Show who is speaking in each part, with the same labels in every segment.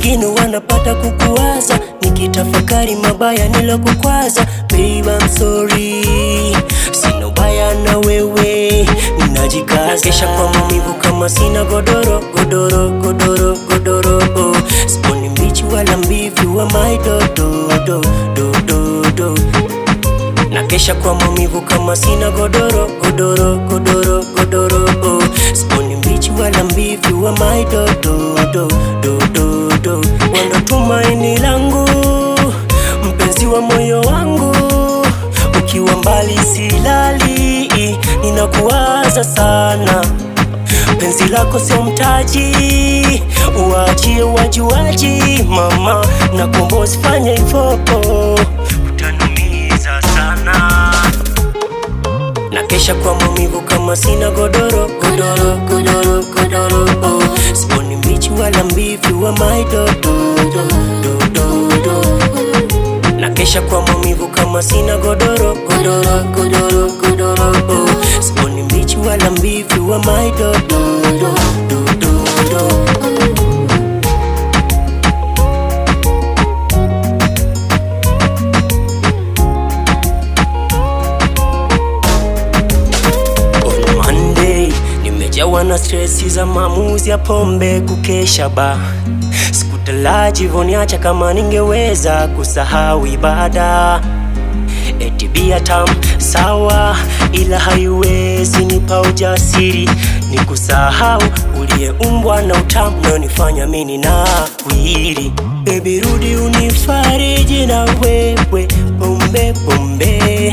Speaker 1: wengine wanapata kukuwaza nikitafakari mabaya nilokukwaza babe I'm sorry sina ubaya na wewe ninajikaza kesha kwa maumivu kama sina godoro godoro godoro godoro oh. sponi mbichi wala mbivi wa my dodo do do do do na kesha kwa maumivu kama sina godoro godoro godoro godoro oh. sponi mbichi wala mbivi wa my dodo do do do do wando tumaini langu mpenzi wa moyo wangu ukiwa mbali silali ninakuwaza sana penzi lako sio mtaji uachie wajuaji mama na kombo usifanye hivyo utanumiza sana na kesha kwa maumivu kama sina godoro godoro godoro godoro oh. sponi mbichi wala mbivi wa my dodo do, do, do, do. na kesha kwa maumivu kama sina godoro godoro godoro godoro oh. sponi mbichi wala mbivi wa my dodo do, do, do, do. On Monday nimejawa na stresi za maamuzi ya pombe kukesha ba sikutalaji voniacha kama ningeweza kusahau ibada eti bia tam sawa ila haiwezi nipa ujasiri ni kusahau uliyeumbwa na utamu naonifanya mini na kuiri bebi rudi unifariji na wewe pombe pombe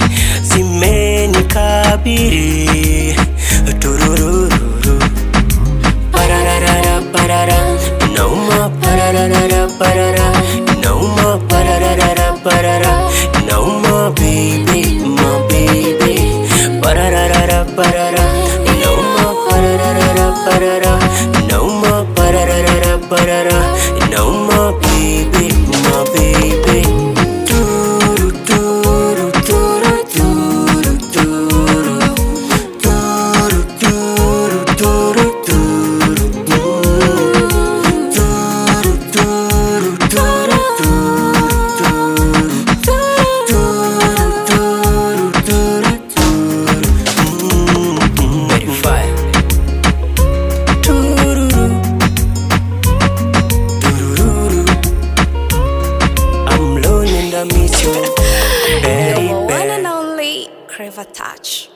Speaker 1: zimenikabiri tururururu pararara parara inauma pararara parara inauma pararara parara inauma baby my baby pararara parara inauma pararara parara inauma pararara parara inauma baby my baby turu turu turu turu turu turu turu turu turu Verify. Tururu. Tururu. I'm lonely and I miss you,
Speaker 2: You're one
Speaker 1: baby.
Speaker 2: and only Crave Touch.